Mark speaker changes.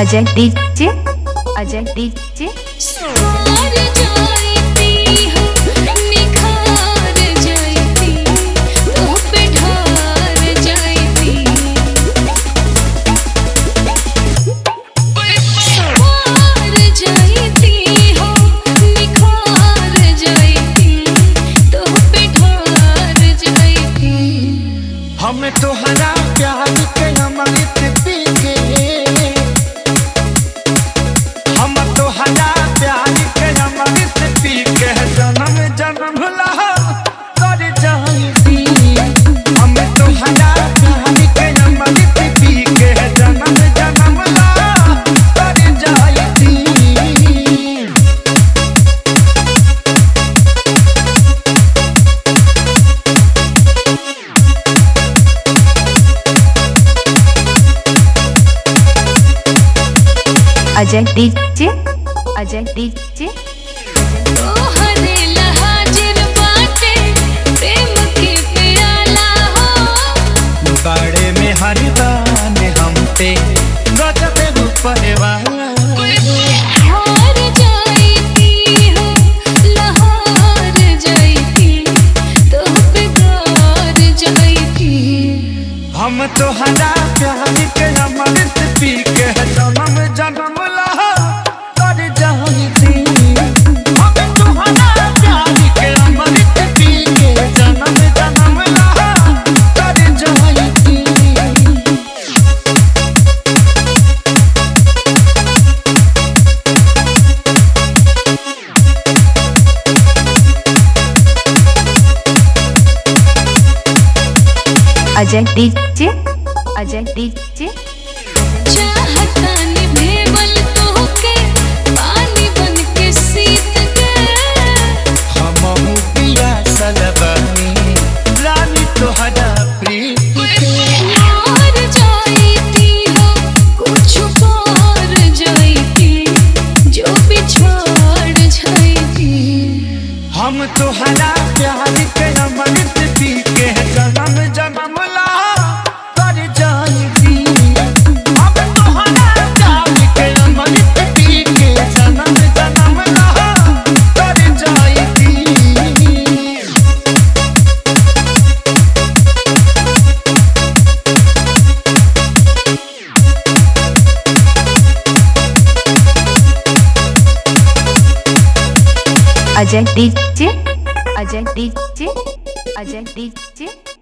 Speaker 1: Ajay DJ Ajay DJ
Speaker 2: सार जाती हो निखार जाती तो पे ढार जाती सार जाती हो निखार जाती तो पे ढार जाती
Speaker 3: हम तोहरा प्यार के अमृत पी के हम तोहरा प्यार के अमृत पी के जन्म जन्म ला कर जाती हम तोहरा प्यार के अमृत पी के जन्म जन्म ला कर जाती
Speaker 1: अजय डीजे अजय डीजे
Speaker 2: तोहरे लहाजिर बाटे प्रेम के प्याला हो
Speaker 3: बाड़े में हरिदान हम पे गजब रूपे वाला
Speaker 2: हार जाती हो लहार जाती तो बेकार जाती
Speaker 3: हम तोहरा प्यार के अमृत पी के जन्म जन्म ला कर जाती हम तोहरा प्यार के अमृत पी के जन्म जन्म ला कर जाती
Speaker 1: अजय डीजे अजय डीजे
Speaker 2: चाहता निभेवल तोहके पानी बन के सीत के
Speaker 3: हम पिया सलबनी रानी तोहरा प्रीत के
Speaker 2: हार जाती हो कुछ पार जाती जो बिछाड़ जाती
Speaker 3: हम तोहरा प्यार के अमृत पी के जन्म जन्म ला कर जाती हम तोहरा प्यार के अमृत पी के जन्म जन्म ला कर जाती
Speaker 1: Ajay DJ Ajay DJ Ajay DJ